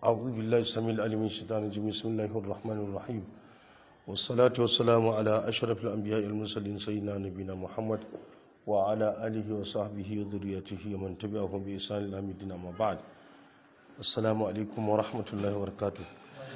أعوذ بالله السميع العليم من الشيطان الرجيم بسم الله الرحمن الرحيم والصلاة والسلام على أشرف الأنبياء المرسلين سيدنا نبينا محمد وعلى آله وصحبه وذريته ومن تبعهم بإحسان إلى يوم الدين أما بعد السلام عليكم ورحمة الله وبركاته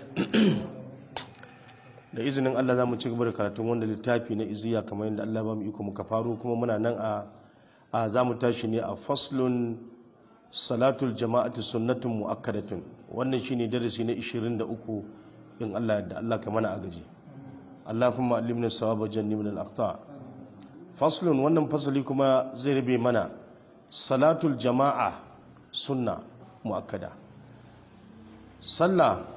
da izinin Allah za mu ci gaba da karatun wanda littafi na iziya kamar yadda Allah ba mu iko muka faro kuma muna nan a a za mu tashi ne a faslun salatul jama'atu sunnatun mu'akkadatun wannan shine darasi na 23 in Allah da Allah ka mana agaji Allahumma allimna sawaba jannibna al-aqta faslun wannan fasali kuma zai rabe mana salatul jama'a sunna mu'akkada sallah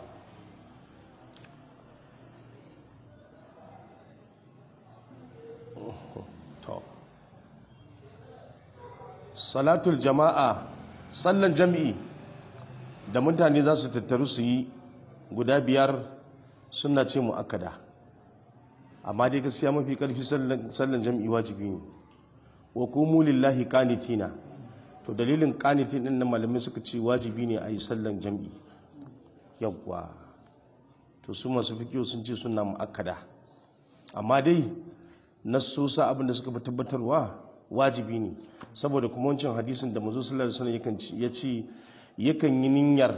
salatul jama'a sallan jam'i da mutane za su tattaru su yi guda biyar suna ce mu'akkada amma dai gaskiya mafi karfi sallan jam'i wajibi ne wa kumu lillahi qanitina to dalilin qanitin din na malamai suka ce wajibi ne a yi sallan jam'i yawwa to su masu fikiyo sun ce suna mu'akkada amma dai nassosa abin da suka fi tabbatarwa wajibi ne saboda kuma wancan hadisin da mazu sallallahu alaihi wasallam ya ce yakan yi niyyar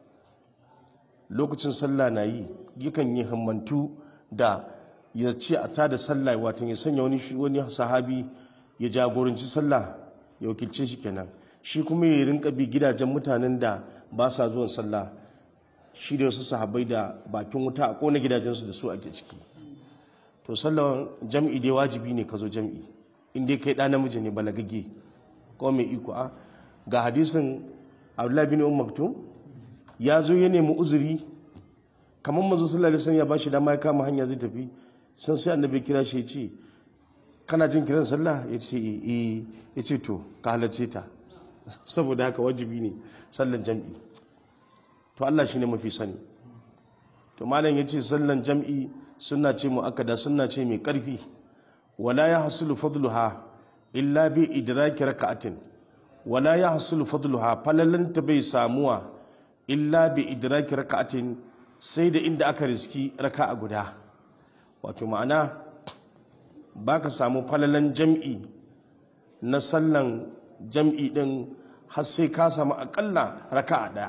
lokacin sallah na yi yakan yi himmantu da ya ce a tada sallah wato ya sanya wani wani sahabi ya jagoranci sallah ya wakilce shi kenan shi kuma ya rinka bi gidajen mutanen da ba sa zuwan sallah shi da wasu sahabbai da bakin wuta a kona gidajensu da su ake ciki to sallan jam'i dai wajibi ne ka zo jam'i in dai kai ɗa namiji ne balagagge ko mai iko a ga hadisin abdullahi bin umar maktum ya zo ya nemi uzuri kamar manzo sallallahu alaihi wasallam ya bashi dama ya kama hanya zai tafi san sai annabi kira shi ya ce kana jin kiran sallah ya ce eh ya ce to ka halarce ta saboda haka wajibi ne sallan jam'i to Allah shine mafi sani to malam ya ce sallan jam'i sunna ce mu akada sunna ce mai karfi ولا يحصل فضلها إلا بإدراك ركعة ولا يحصل فضلها فللن تبي ساموا إلا بإدراك ركعة سيد إند أكرسكي ركعة قدا wato ma'ana ba ka samu falalan jam'i na sallan jam'i ɗin har sai ka samu aƙalla raka'a ɗaya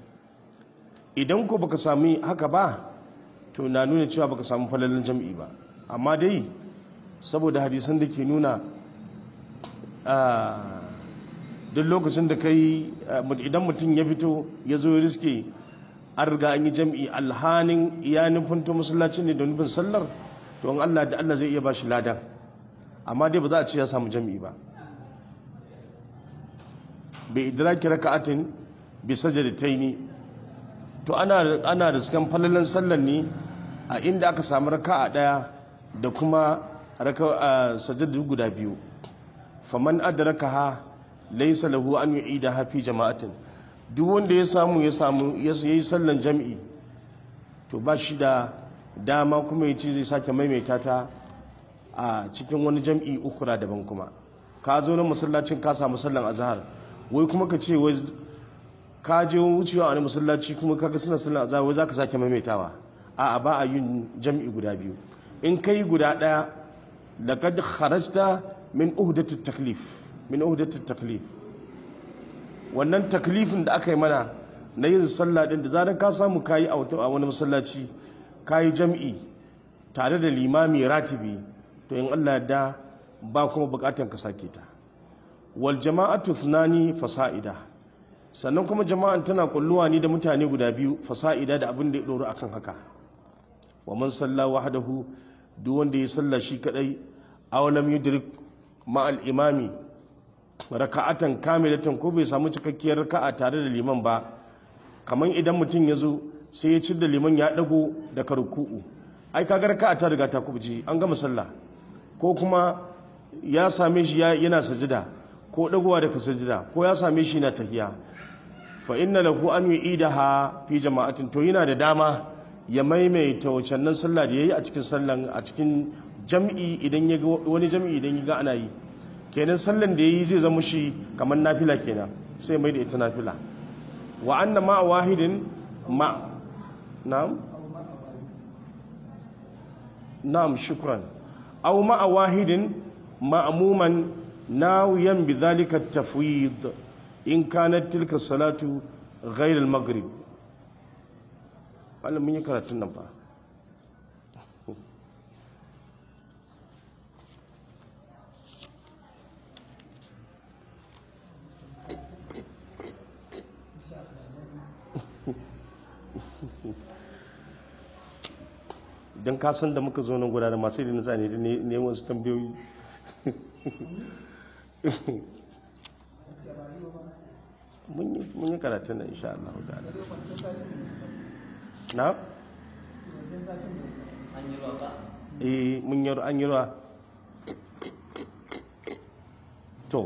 idan ko baka sami haka ba to na nuna cewa baka samu falalan jam'i ba amma dai saboda hadisan da ke nuna duk lokacin da kai idan mutum ya fito ya zo riske an riga an yi jam'i alhanin ya nufin to masallacin ne da nufin sallar to an Allah da Allah zai iya ba shi ladan amma dai ba za a ce ya samu jam'i ba bai idraki raka'atin bi sajadataini to ana ana riskan falalan sallar ne a inda aka samu raka'a daya da kuma raka sajadu guda biyu faman adrakaha laysa lahu an yu'idaha fi jama'atin duk wanda ya samu ya samu ya yi sallan jam'i to ba shi da dama kuma ya ce zai sake maimaita ta a cikin wani jam'i ukura daban kuma ka zo na masallacin ka samu sallan azhar wai kuma ka ce wai ka je wucewa a wani masallaci kuma kaga suna sallan azhar wai zaka sake maimaitawa a'a ba a yin jam'i guda biyu in kai guda daya لقد خرجت من أهدة التكليف من أهدة التكليف wannan taklifin da aka yi mana na yin sallah din da zaran ka samu kayi a wani masallaci kayi jam'i tare da limami ratibi to in Allah da ba kuma bukatan ka sake ta wal jama'atu thnani fasa'ida sannan kuma jama'an tana kulluwa ni da mutane guda biyu fasa'ida da abin da ya doro akan haka wa man salla wahdahu duk wanda ya salla shi kadai aw lam yudrik ma al imami raka'atan kamilatan ko bai samu cikakkiyar raka'a tare da liman ba kaman idan mutum ya zo sai ya ci da liman ya dago daga ruku'u ai kaga raka'a ta riga ta kubji an gama sallah ko kuma ya same shi yana sajida ko dagowa daga sajida ko ya same shi na tahiya fa inna lahu an yu'idaha fi jama'atin to yana da dama ya maimaita wacannan sallah da ya yi a cikin sallan a cikin jam'i idan ya wani jam'i idan ya ga ana yi kenan sallan da ya yi zai zama shi kamar nafila kenan sai mai da ita nafila wa anna ma wahidin ma na'am na'am shukran aw ma'a wahidin ma'muman nawiyan bidhalika at-tafwid in kanat tilka salatu ghayr al-maghrib wannan mun yi karatun nan fa don kasan da muka zo nan guda da masu irin zane da neman su tambayoyi mun yi karatun nan insha Allah ta'ala na? eh mun yi an yi ruwa to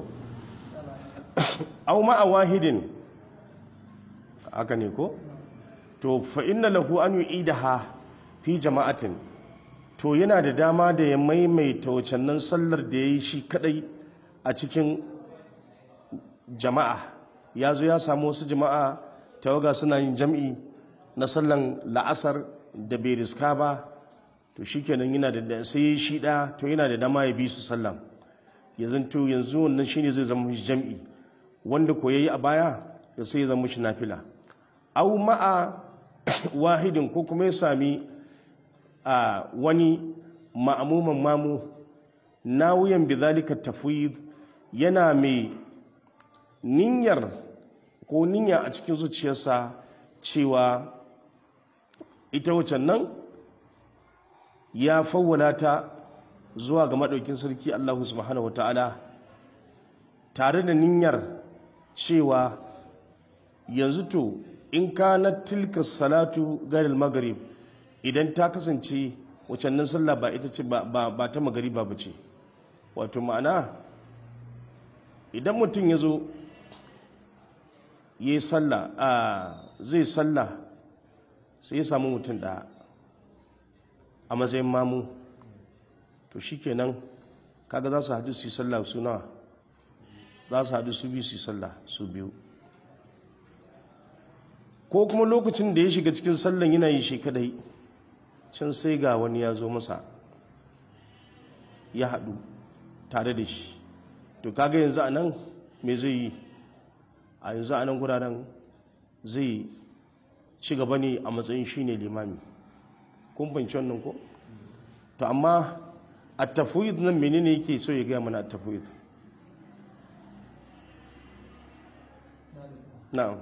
au ma'a wahidin haka ne ko to fa inna lahu an yu'idaha fi jama'atin to yana da dama da ya maimaita wacannan sallar da ya yi shi kadai a cikin jama'a ya zo ya samu wasu jama'a tawaga suna yin jam'i na sallan la'asar da bai riska ba to shi kenan yana da sai ya shi ɗaya to yana da dama ya bi su sallan yanzu to yanzu wannan shine zai zama shi jam'i wanda ko yayi a baya da sai ya zama shi nafila au ma'a wahidin ko kuma ya sami a wani ma'amuman mamu na wuyan bizalika tafwid yana mai niyyar ko niyya a cikin zuciyarsa cewa ita wacan nan ya fawwala ta zuwa ga maɗaukin sarki Allah subhanahu wata'ala tare da niyyar cewa yanzu to in ka na tilka salatu garil maghrib idan ta kasance wacannan sallah ba ita ce ba ta magariba ba ce wato ma'ana idan mutum ya zo ya yi sallah a zai sallah sai ya samu mutum ɗaya a matsayin mamu to shi kenan kaga za su haɗu su yi sallah su nawa za su haɗu su biyu su yi sallah su biyu ko kuma lokacin da ya shiga cikin sallan yana yi shi kadai can sai ga wani ya zo masa ya haɗu tare da shi to kaga yanzu a nan me zai yi a yanzu a nan guraren zai ci gaba ne a matsayin shi ne limami kun fahimci wannan ko to amma a tafwid nan menene yake so ya gaya mana a tafwid na'am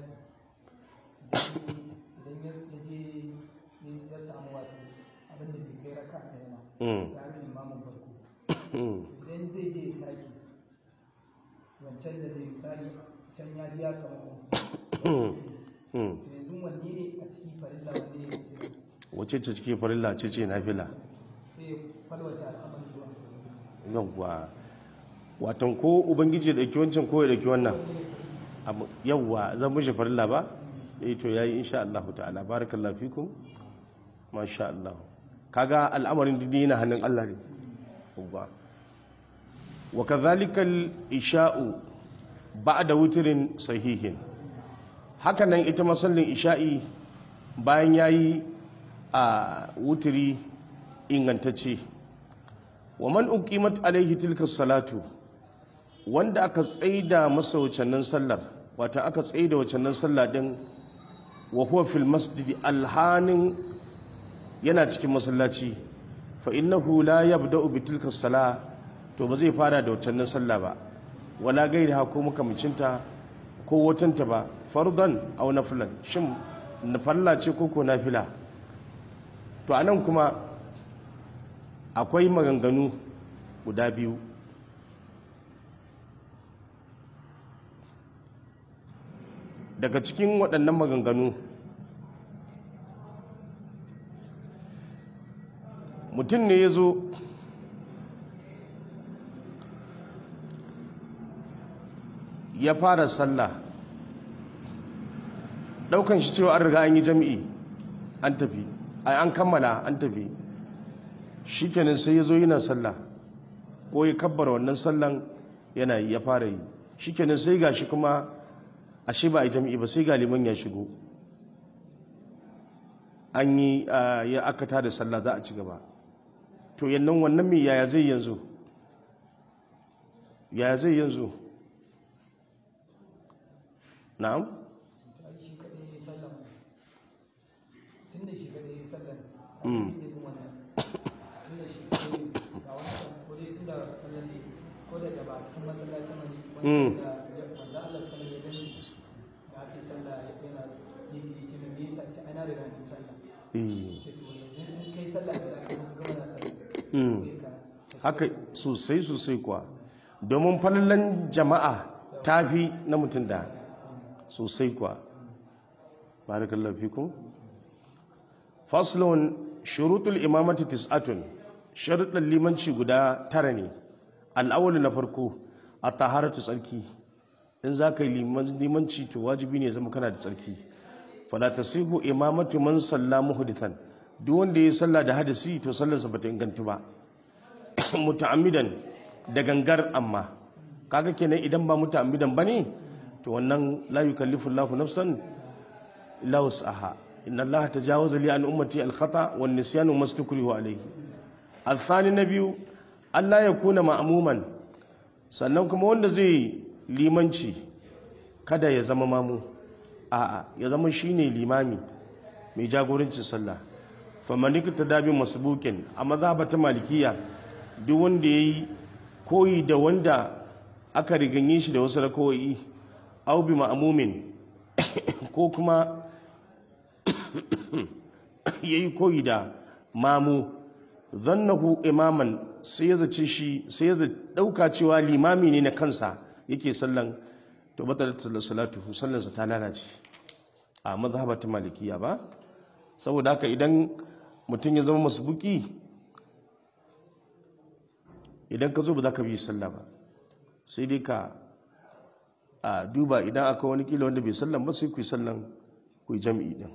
idan ya je ya samu wato abin da bai kai raka ɗaya ba tare da limamin farko idan zai je ya sake wancan da zai misali can ya ji ya samu yanzu wanne ne a ciki farilla wanne ne wace ce cike farilla ce ce nafila sai ya falwata al'amari zuwa yawwa watan ko ubangiji ya ɗauki wancan ko ya ɗauki wannan yawwa zan mishi farilla ba eh to yayi insha Allah ta'ala barakallahu fikum masha Allah kaga al'amarin dini yana hannun Allah ne yawwa wa kadhalika al-isha'u ba'da witrin sahihin haka nan ita masallin isha'i bayan yayi a wutiri ingantacce wa man uqimat alaihi tilka salatu wanda aka tsaida masa wacannan sallar wata aka tsaida wacannan sallah din wa huwa fil masjidi alhanin yana cikin masallaci fa innahu la yabda'u bi tilka sala to ba zai fara da wacannan sallah ba wala gairaha ko makamacinta ko watanta ba fardan aw nafilan shin nafalla ce ko ko nafila to anan kuma akwai maganganu guda biyu daga cikin waɗannan maganganu mutum ne ya zo ya fara sallah ɗaukan shi cewa an riga an yi jami'i an tafi an kammala an tafi shi kenan sai ya zo yana sallah ko ya kabbara wannan sallan yana yi ya fara yi shi kenan sai ga shi kuma ashe ba a yi jami'i ba sai ga liman ya shigo an yi ah, ya aka tada sallah za a ci gaba to yannan wannan me yaya zai yanzu yaya zai yanzu na'am ai shi kadai ya sallan tun da shi kadai ya sallan abin da ya wannan tun da shi kadai ga wancan ko dai tun da sallan ne ko da da ba a cikin masallacin wani wancan da ya manzo Allah sallan ya gani da aka yi sallah yana yin yi ce me yasa ce ana riga ni sallah eh ce to yanzu in kai sallah da zaka yi gama na sallah mm. sai ka haka sosai sosai kuwa domin falalan jama'a ta fi na mutum da sosai kuwa barakallahu fikum faslun shurutul imamati tis'atun sharuɗan limanci guda tara ne al'awali na farko a taharatu tsarki in za ka yi liman- limanci to wajibi ne zama kana da tsarki fala tasihu imamatu man salla muhdithan duk wanda ya salla da hadisi to sallarsa bata inganta ba muta'ammidan da gangar amma kaga kenan idan ba muta'ammidan bane to wannan la yukallifu Allahu nafsan illa wus'aha inna Allah tajawaza li an ummati al-khata wan nisyanu mastukrihu alayhi al-thani nabiyu Allah ya kuna ma'muman sannan kuma wanda zai limanci kada ya zama mamu a'a ya zama shine limami mai jagorancin sallah famanik ta dabi masbukin a mazhabata malikiya duk wanda ya yi koyi da wanda aka riganye shi da wasu rakawai au bi ma'amumin ko kuma ya yi koyi da mamu zannahu imaman sai ya zace shi sai ya dauka cewa limami ne na kansa yake sallan to batalat salatu sallansa ta lalace a mazhabata malikiya ba saboda haka idan mutum ya zama masbuki idan ka zo ba za ka bi sallah ba sai dai ka a duba idan aka wani kila wanda bai sallan ba sai ku yi sallan ku yi jam'i din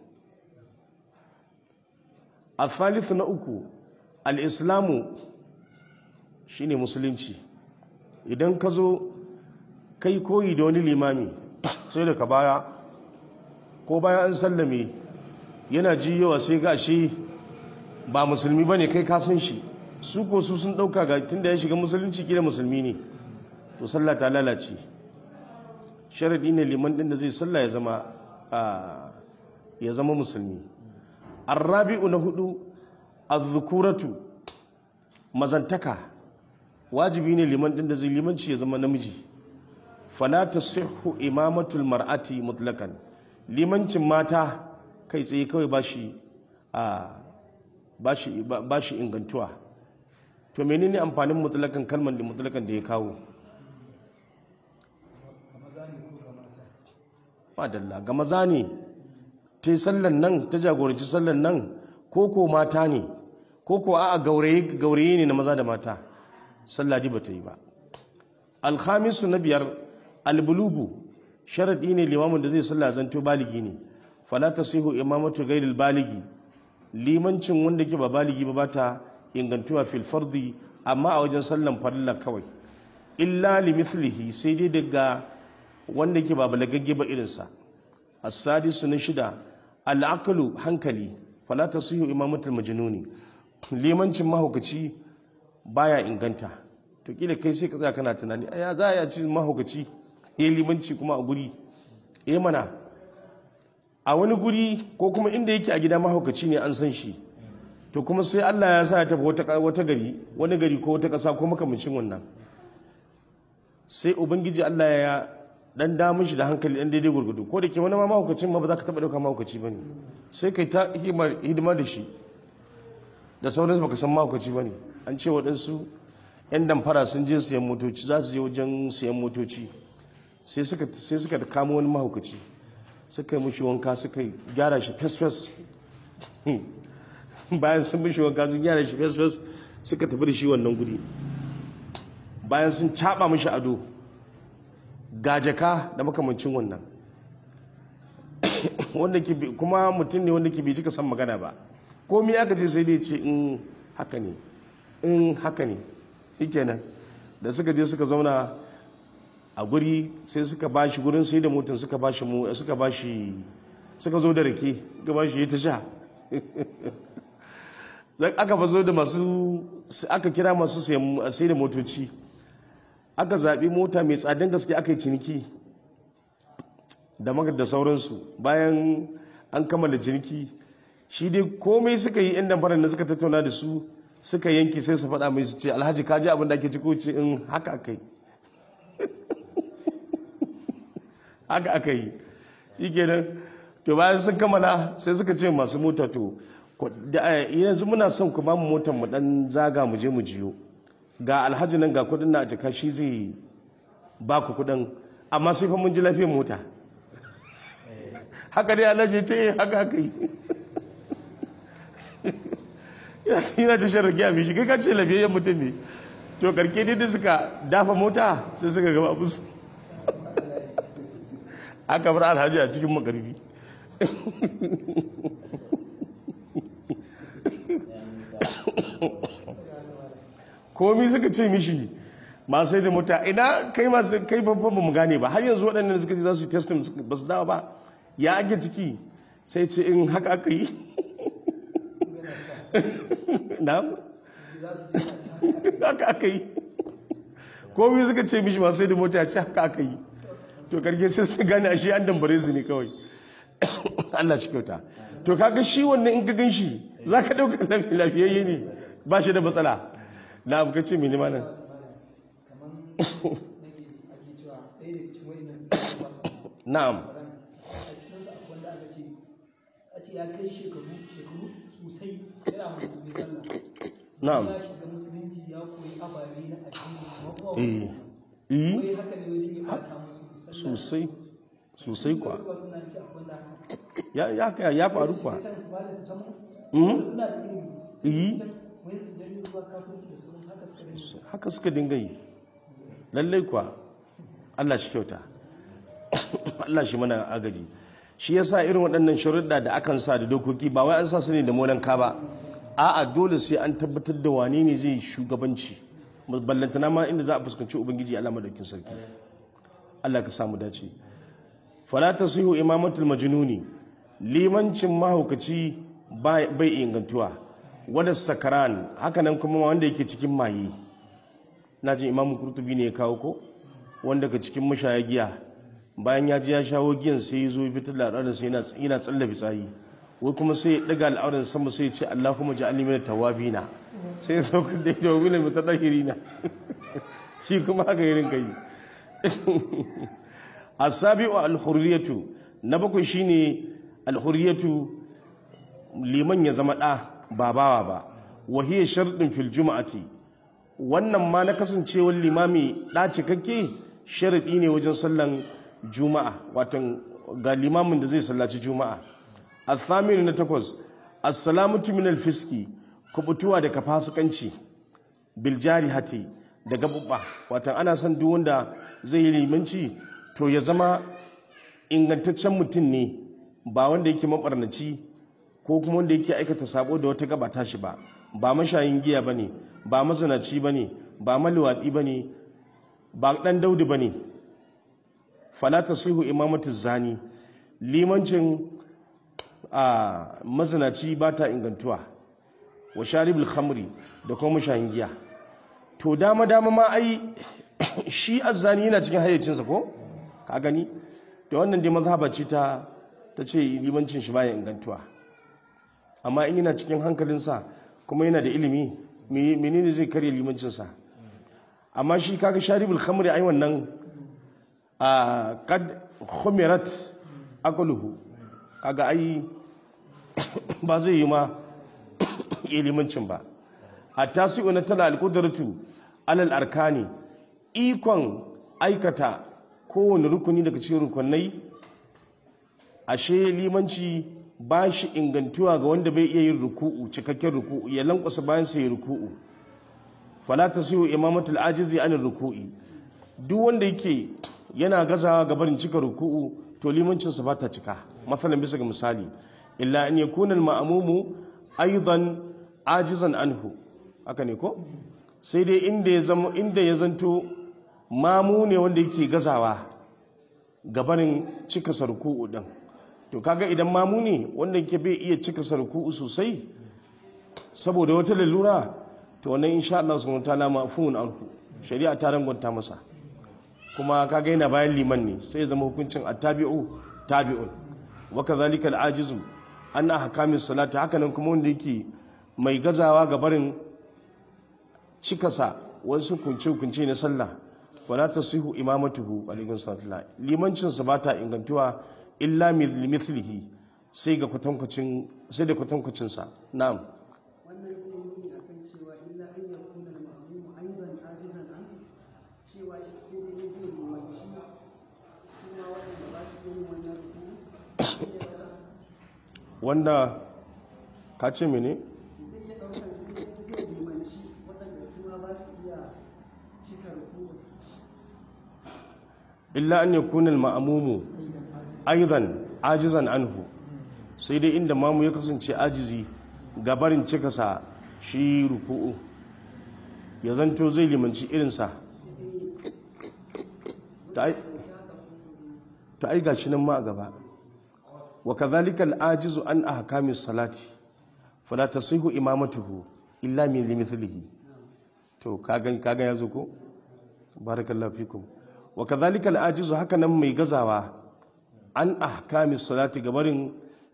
a thalithu na uku al-islamu shine musulunci idan ka zo kai koyi da wani limami sai da ka baya ko bayan an sallame yana ji yawa sai ga shi ba musulmi ba ne kai ka san shi su ko su sun ɗauka ga tunda ya shiga musulunci kila musulmi ne to sallah ta lalace sharadi ne liman ɗin da zai sallah ya zama ya zama musulmi arrabi'u na hudu azzukuratu mazantaka wajibi ne liman ɗin da zai limanci ya zama namiji fala tasihhu imamatul mar'ati mutlakan limancin mata kai tsaye kawai ba shi ba shi ingantuwa to menene amfanin mutlakan kalmar da mutlakan da ya kawo madalla ga maza ne ta yi sallan nan ta jagoranci sallan nan ko ko mata ne ko ko a gauraye ne na maza da mata salladi ba ta yi ba alhamisu na biyar albulugu sharadi ne limamin da zai sallah zanto baligi ne fala tasihu imamatu ghairil baligi limancin wanda ke ba baligi ba bata ingantuwa fil fardi amma a wajen sallan farilla kawai illa limithlihi sai dai daga wanda ke ba balagagge ba irinsa as-sadisu na shida al-aqlu hankali fala tasihu imamatul majnuni limancin mahaukaci baya inganta to kila kai sai ka tsaya kana tunani aya za a ci mahaukaci ya limanci kuma a guri eh mana a wani guri ko kuma inda yake a gida mahaukaci ne an san shi to kuma sai Allah ya sa ya tafi wata gari wani gari ko wata ƙasa ko makamancin wannan sai ubangiji Allah ya dan da mishi da hankali dan daidai gurgudu ko da ke wani ma mahaukacin ma ba za ka taɓa ɗauka mahaukaci ba ne sai kai ta hidima da shi da sauransu baka san mahaukaci ba ne an ce waɗansu 'yan damfara sun je siyan motoci za su je wajen siyan motoci sai suka kamo wani mahaukaci suka yi mushi wanka suka gyara shi fes-fes bayan sun mushi wanka sun gyara shi fes-fes suka tafi da shi wannan guri bayan sun caɓa mushi ado gajaka da makamancin wannan wanda ke kuma mutum ne wanda ke bai cika san magana ba komi aka ce sai dai ce in haka ne in haka ne shikenan da suka je suka zauna a guri sai suka bashi gurin sai da motar suka bashi mu suka bashi suka zo da rake suka bashi ya ta sha aka fazo da masu aka kira masu sai da motoci aka zaɓi mota mai tsadin gaske aka yi ciniki da maka da sauransu bayan an kammala ciniki shi dai komai suka yi yan damfarar da suka tattauna da su suka yanki sai su faɗa mai su ce alhaji kaji abin da ake ciko ce in haka aka yi haka aka yi shi kenan to bayan sun kammala sai suka ce masu mota to yanzu muna son ku ba mu motar mu dan zaga mu je mu jiyo ga alhaji nan ga kudin na a jaka shi zai ba ku kudin amma sai fa mun ji lafiyar mota haka dai alhaji ce haka haka yi yana ta shan ragiya mai shi kai ka ce lafiyayyen mutum ne to karke dai da suka dafa mota sai suka gaba abu su aka bar alhaji a cikin makarfi komi suka ce mishi masu da mota ina kai masu kai babban ba mu gane ba har yanzu waɗannan suka ce za su yi testin ba su dawa ba ya ake ciki sai ce in haka aka yi na haka aka yi komi suka ce mishi masu da mota ya ce haka aka yi to karke sai su gane a shi an dambare su ne kawai Allah shi kyauta to kaga shi wannan in ka gan shi za ka ɗauka lafiyayye ne ba shi da matsala na abu kace mini ma nan na'am ya kai shekaru shekaru sosai yana musulmi sallah na'am ya shiga musulunci ya koyi ababe na addini kuma eh eh wai haka ne wajen yi bata musu sallah sosai sosai kwa wasu ba suna ci akwai da haka ya ya ya faru kwa can su bada su can mu suna da ilimi eh can wai su janyo zuwa kafinci da sauran haka suka rinka haka suka dinga yi lallai kwa Allah shi kyauta Allah shi mana agaji shi yasa irin waɗannan sharuɗa da akan sa da dokoki ba wai an sa su ne da molanka ba a'a dole sai an tabbatar da wane ne zai shugabanci ballantana ma inda za a fuskanci ubangiji Allah madaukin sarki Allah ka samu dace fala tasihu imamatul majnuni limancin mahaukaci bai bai ingantuwa wada sakaran hakanan kuma wanda yake cikin maye na jin imamu kurtubi ne ya kawo ko wanda ka cikin mashaya giya bayan ya ji ya shawo giyan sai ya zo ya fitar da al'auran sai yana tsalle fitsayi wai kuma sai ya daga al'auran sama sai ya ce Allahumma ja'alni min tawabina sai ya saukar da ita wa min mutatahhirina shi kuma haka irin kai asabi'u al-hurriyatu na bakwai shine al-hurriyatu liman ya zama da ba bawa ba wa hiya shartun fil juma'ati wannan ma na kasancewar limami da cikakke sharadi ne wajen sallan juma'a watan ga limamin da zai sallaci juma'a athaminu na takwas assalamatu min al-fiski kubutuwa daga fasikanci bil jarihati da gabubba watan ana son duk wanda zai yi limanci to ya zama ingantaccen mutum ne ba wanda yake mabarnaci ko kuma wanda yake aikata sabo da wata gaba tashi ba ba mashayin giya bane ba mazinaci bane ba maliwadi bane ba dan daudi bane fala tasihu imamatu zani limancin a mazinaci ba ta ingantuwa wa sharibul khamri da kuma mashayin giya to dama dama ma ai shi azzani yana cikin hayyacinsa ko ka gani da wannan dai mazhaba ce ta ta ce limancin shi baya ingantuwa amma in yana cikin hankalinsa kuma yana da ilimi menene zai karya limancinsa amma shi kaga sharibul khamri ai wannan a kad khumirat aqluhu kaga ai ba zai yi ma limancin ba a tasi'u na tana alƙudartu alal arkani ikon aikata kowane rukuni daga cikin rukunai ashe limanci ba shi ingantuwa ga wanda bai iya yin ruku'u cikakken ruku'u ya lankwasa bayan sai ruku'u fala tasihu imamatul ajizi anil ruku'i duk wanda yake yana gazawa ga barin cika ruku'u to limancinsa ba ta cika matsalan bisa ga misali illa an yakuna al-ma'mumu aidan ajizan anhu haka ne ko sai dai inda ya zama inda ya zanto mamu ne wanda yake gazawa gabanin cika sarku'u din to kaga idan mamu ne wanda ke bai iya cika sarku'u sosai saboda wata lalura to wannan insha Allah subhanahu wataala mafhumun anhu shari'a ta rangwanta masa kuma kaga yana bayan liman ne sai ya zama hukuncin attabi'u tabi'un wa kadhalika al-ajizu an ahkamis salati hakanan kuma wanda yake mai gazawa ga barin cikasa wasu kunce-kunce na sallah wala tasihu imamatuhu alaikum sallallahu limancin sa bata ingantuwa illa mithlihi sai ga kwatankwacin sai da kwatankwacin sa na'am wannan zai nuni akan cewa illa an ya kuna ma'amu aidan ajizan an cewa shi sai dai zai limanci su ma waɗanda ba su yin wannan rubu wanda ka ce mene zai iya ɗaukar su ne zai limanci waɗanda su ma ba su iya cika rubu illa an yakuna al-ma'mumu aidan ajizan anhu sai dai inda mamu ya kasance ajizi ga barin cikasa shi ruku'u ya zanto zai limanci irinsa ta ai ta ai gashi nan ma a gaba wa kadhalika al-ajizu an ahkamis salati fala tasihu imamatuhu illa min limithlihi to kaga kaga yazo ko barakallahu fikum wa kadhalika al-ajizu haka nan mai gazawa an ahkamis salati gabarin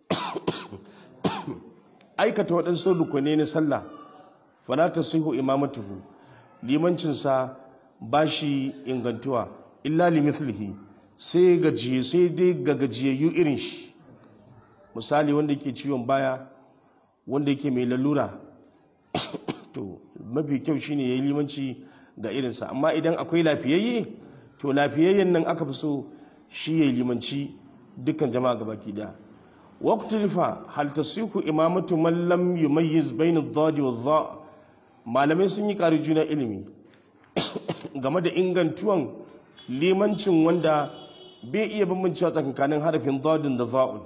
aikata waɗansu rukunai na sallah fala tasihu imamatuhu limancinsa ba shi ingantuwa illa limithlihi sai gajiye sai dai ga gajiyayyu irin shi misali wanda yake ciwon baya wanda yake mai lalura to mafi kyau shine yayi limanci ga irinsa amma idan akwai lafiyayye to lafiyayyen nan aka fi so shi yayi limanci dukkan jama'a gabaki daya waqtulifa hal tasihu imamatu man lam yumayyiz bayna ad-dad wa dha malamai sun yi ƙari juna ilimi game da ingantuwan limancin wanda bai iya bambancewa tsakanin harafin dadin da za'un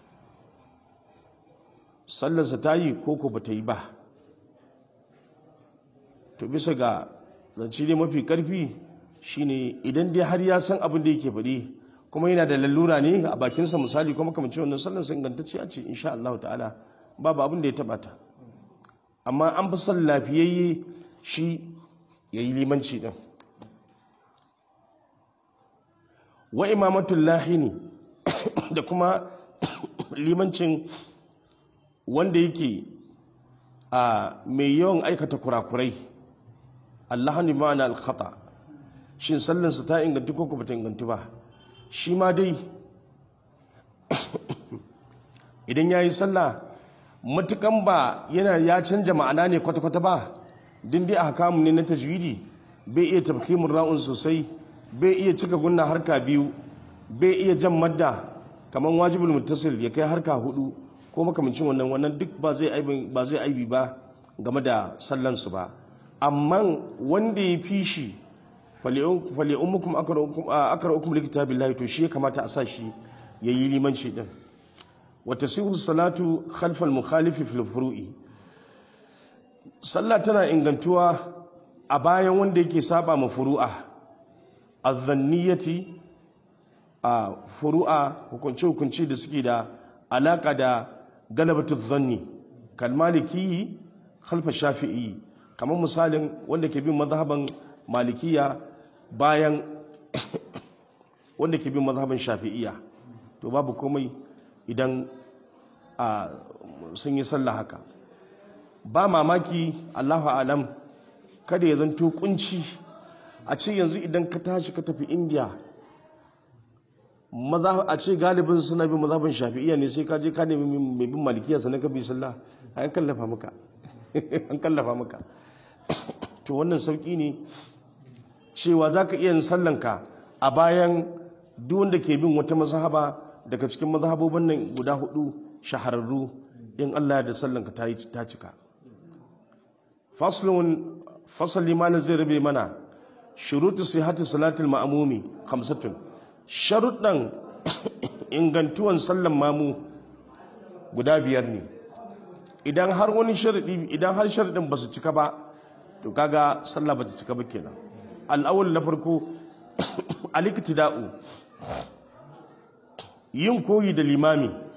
sallarsa ta yi ko ko ba ta yi ba to bisa ga zance dai mafi karfi shine idan dai har ya san abin da yake faɗi kuma yana da lalura ne a bakinsa misali kuma kamar cewa wannan sallarsa ingantacce a ce insha Allah ta'ala babu abin da ya taɓa ta amma an fi son lafiyayye shi ya yi limanci ɗin wa imamatul lahini da kuma limancin wanda yake a mai yawan aikata kurakurai allahani ma'ana alkhata shin sallansa ta ingantu ko ba ta ingantu ba shi ma dai idan ya yi sallah matukan ba yana ya canja ma'ana ne kwata-kwata ba din dai a hakamu ne na tajwidi bai iya tafkimin ra'un sosai bai iya cika gunna harka biyu bai iya jan madda kamar wajibul muttasil ya kai harka hudu ko makamancin wannan wannan duk ba zai aibi ba zai aibi ba game da sallan su ba amma wanda ya fi shi fali ummukum akra'ukum likitabillahi to shi ya kamata a sa shi yayi limanci din وتصيغ الصلاة خلف المخالف في الفروع sallah tana ingantuwa a bayan wanda yake saba ma furu'a azzanniyati a furu'a hukunce hukunci da suke da alaka da galabatu zanni kalmaliki khalfa shafi'i kamar misalin wanda ke bin mazhaban malikiya bayan wanda ke bin mazhaban shafi'iya to babu komai idan a sun yi sallah haka ba mamaki allahu alam kada ya zanto kunci a ce yanzu idan ka tashi ka tafi indiya a ce galibin suna bin mazhabin shafi'iyya ne sai ka je ka nemi mai bin malikiya sannan ka bi sallah an kallafa maka an kallafa maka to wannan sauki ne cewa za ka iya yin sallanka a bayan duk wanda ke bin wata mazhaba daga cikin mazhabobin nan guda hudu shahararru in Allah da sallanka ta yi ta cika faslun fasali malam zai rabe mana shurutu sihhati salatul ma'mumi khamsatun sharuɗan ingantuwan sallan mamu guda biyar ne idan har wani sharadi idan har sharadin ba su cika ba to kaga sallah ba ta cika ba kenan al'awul na farko aliktida'u yin koyi da limami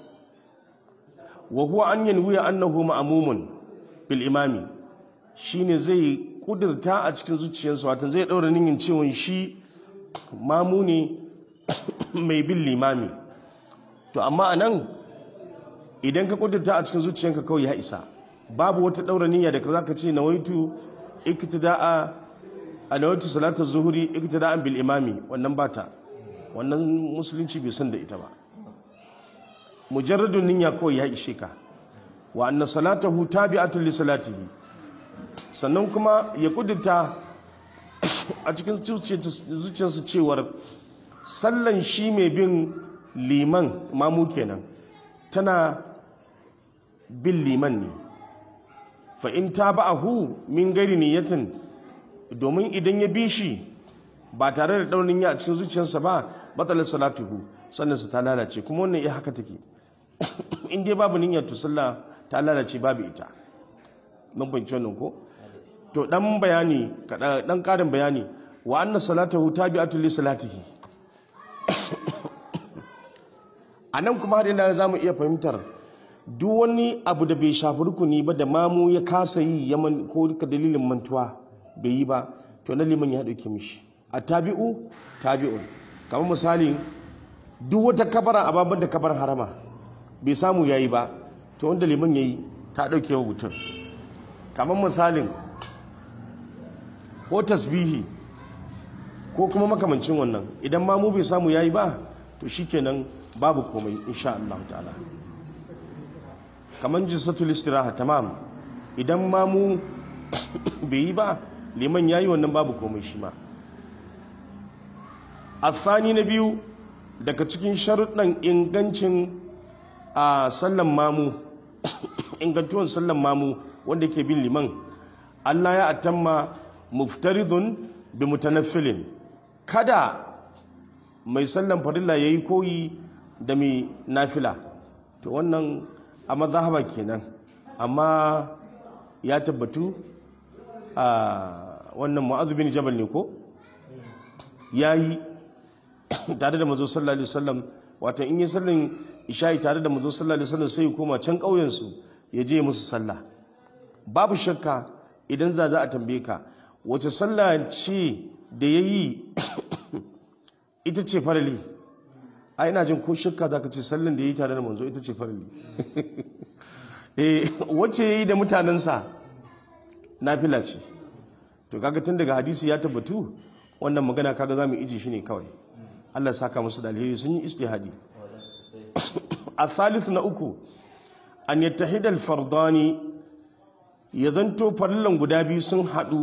wa huwa an yanwiya annahu ma'mumun bil imami shine zai kudurta a cikin zuciyarsa wato zai daura niyyar cewa shi mamu ne mai bin limami to amma anan idan ka kudurta a cikin zuciyarka kawai ya isa babu wata daura niyya da zaka ce nawaitu iktida'a a nawaitu salatar zuhuri iktida'an bil imami wannan bata wannan musulunci bai san da ita ba mujarradun niyya kawai ya ishe ka wa anna salatahu tabi'atun li salatihi sannan kuma ya kudurta a cikin zuciyarsa cewar sallan shi mai bin liman mamu kenan tana bin liman ne fa in taba'ahu min gari niyatin domin idan ya bi shi ba tare da daunin ya a cikin zuciyarsa ba batsalar salatuhu sannan su ta lalace kuma wannan iya haka take in dai babu niyyar to sallah ta lalace babu ita mun fahimci wannan ko to dan bayani dan karin bayani wa anna salatahu tabi'atu li salatihi anan kuma har ina zamu iya fahimtar duk wani abu da bai shafi rukuni ba da mamu ya kasa yi yaman ko ka dalilin mantuwa bai yi ba to na liman ya dauke mishi a tabi'u tabi'un kamar misali duk wata kabara a babban da kabar harama bai samu yayi ba to wanda liman yayi ta dauke wa mutum kamar misalin ko tasbihi ko kuma makamancin wannan idan ma mu bai samu yayi ba to shikenan babu komai insha Allah ta'ala kamar jisatul istiraha tamam idan ma mu bai yi ba liman yayi wannan babu komai shi ma afani na biyu daga cikin sharuɗan ingancin a sallan mamu ingantuwan sallan mamu wanda ke bin liman Allah ya atamma muftaridun bi mutanaffilin kada mai sallan farilla yayi koyi da mai nafila to wannan a mazhaba kenan amma ya tabbatu a wannan mu'adh bin jabal ne ko yayi tare da mazo sallallahu alaihi wasallam wato in yi sallan isha'i tare da mazo sallallahu alaihi wasallam sai ya koma can ƙauyen su ya je musu sallah babu shakka idan za za a tambaye ka wace sallah ce da ya yi ita ce farali a ina jin ko shakka za ka ce sallan da ya yi tare da manzo ita ce farali wacce ya yi da mutanensa nafila ce to kaga tun daga hadisi ya tabbatu wannan magana kaga za mu iji shi ne kawai Allah saka musu da alheri sun yi istihadi a thalith na uku an yattahidal fardani ya zanto farillan guda biyu sun haɗu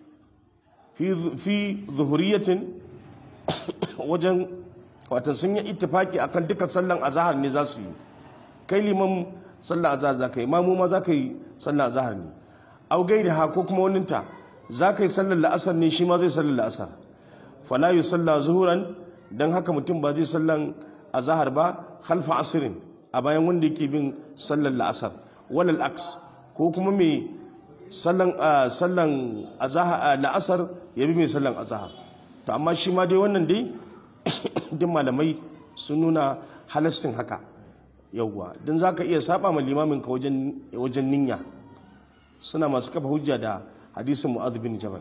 fi zuhuriyatin wajen watan sun yi ittifaki akan duka sallan azahar ne za su yi kai liman sallan azahar za ka yi mamu ma za ka yi sallan azahar ne au gairi ha ko kuma waninta za ka yi sallan la'asar ne shi ma zai sallan la'asar fala yi salla zuhuran don haka mutum ba zai sallan azahar ba khalfa asirin a bayan wanda yake bin sallan la'asar walal aks ko kuma mai sallan sallan la'asar ya bi mai sallan azahar to amma shi ma dai wannan dai duk malamai sun nuna halastin haka yawwa don za ka iya saba ma limamin ka wajen ninya suna masu kafa hujja da hadisin mu'adh bin jabal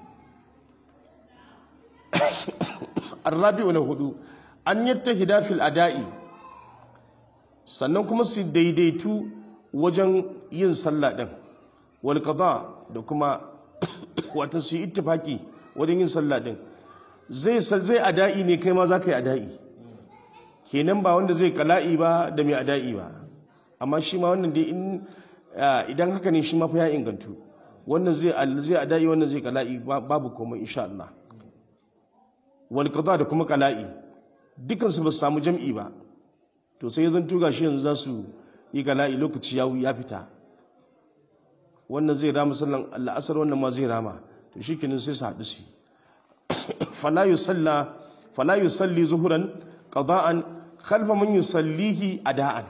arrabi'u na hudu an yattahida fil ada'i sannan kuma su daidaitu wajen yin sallah din wal qada da kuma wata su yi ittifaki wajen yin sallah din zai zai ada'i ne kai ma za ka yi ada'i kenan ba wanda zai kala'i ba da mai ada'i ba amma shi ma wannan dai idan haka ne shi ma fa ya ingantu wannan zai zai ada'i wannan zai kala'i babu komai insha Allah wal qada da kuma kala'i dukan su ba su samu jam'i ba to sai zan tuga shi yanzu za su yi kala'i lokaci ya ya fita wannan zai rama sallan al'asar wannan ma zai rama to shikenan sai su haɗu su fala yusalla fala yusalli zuhuran qada'an khalfa man yusallihi ada'an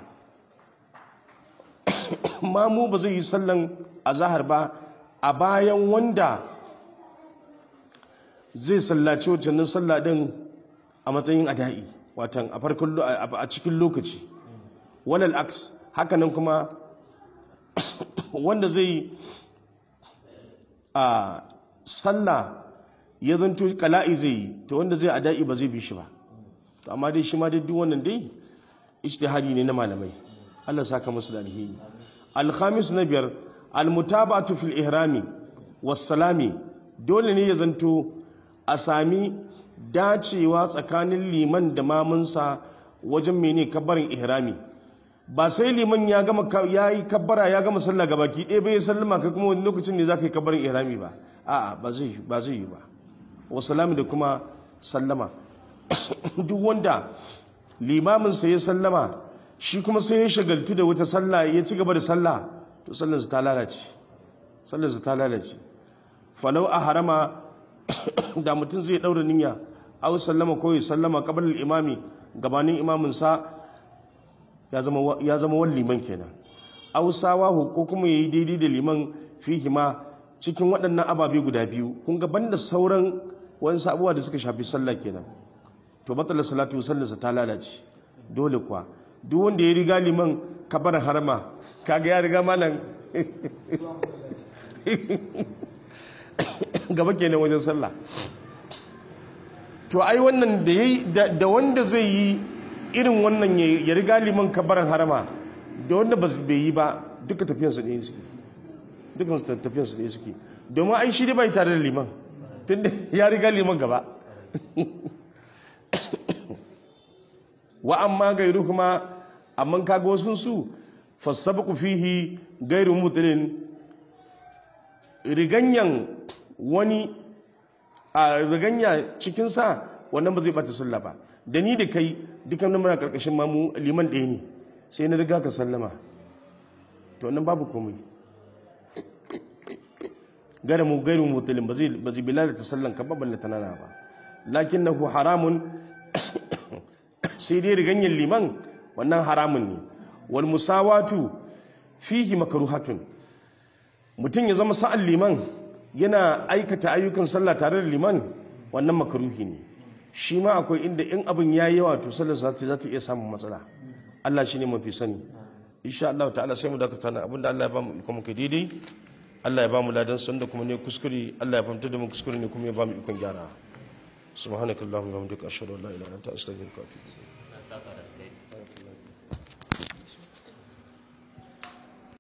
mamu ba zai yi sallan azahar ba a bayan wanda zai sallaci wacannin sallah din a matsayin ada'i watan a farkon a cikin lokaci walal aks hakanan kuma wanda zai a sallah ya zanto kala'i zai yi to wanda zai ada'i ba zai bi shi ba to amma dai shi ma dai duk wannan dai ijtihadi ne na malamai Allah saka musu da alheri al-khamis na biyar al-mutaba'atu fil ihrami was salami dole ne ya zanto a sami dacewa tsakanin liman da mamunsa wajen mene kabbarin ihrami ba sai liman ya gama ya yi kabbara ya gama sallah gabaki ɗaya bai sallama kai kuma wani lokacin ne za ka yi kabbarin ihrami ba a'a ba zai ba zai yi ba wa salami da kuma sallama duk wanda limaminsa ya sallama shi kuma sai ya shagaltu da wata sallah ya ci gaba da sallah to sallarsa ta lalace sallarsa ta lalace falau a harama da mutum zai ɗaura niyya aw sallama ko ya sallama qabla imami gabanin imaminsa ya zama ya zama wani liman kenan aw sawahu ko kuma yayi daidai da liman fihi ma cikin waɗannan ababe guda biyu kun ga banda sauran wani abubuwa da suka shafi sallah kenan to matsalar salatu sallarsa ta lalace dole kuwa duk wanda ya riga liman kabar harama kaga ya riga malam gaba kenan wajen sallah to ai wannan da yayi da wanda zai yi irin wannan ya riga liman kabaran harama da wanda ba bai yi ba duka tafiyansu ne suke dukan su tafiyansu ne suke domin ai shi dai bai tare da liman tunda ya riga liman gaba wa amma gairu kuma amma kaga wasun su fasabqu fihi gairu mutlin riganyan wani a riganya cikin sa wannan ba zai bata sallah ba da ni da kai dukan nan muna karkashin mamu liman ɗaya ne sai na riga ka sallama to nan babu komai gara mu gairu mutlin ba zai ba zai bilal ta sallan ka ba balle tanana ba lakinnahu haramun sai dai riganyen liman wannan haramun ne wal musawatu fihi makruhatun mutum ya zama sa'an liman yana aikata ayyukan sallah tare da liman wannan makruhi ne shi ma akwai inda in abin ya yi yawa to sallar za ta iya samun matsala Allah shi ne mafi sani insha Allah ta'ala sai mu dakata na abinda Allah ya ba mu ikon kai daidai Allah ya ba mu ladan san da kuma ne kuskure Allah ya fahimta da mu kuskure ne kuma ya ba mu ikon gyara subhanakallahumma wa bihamdika ashhadu an la ilaha illa anta astaghfiruka wa atubu ilayk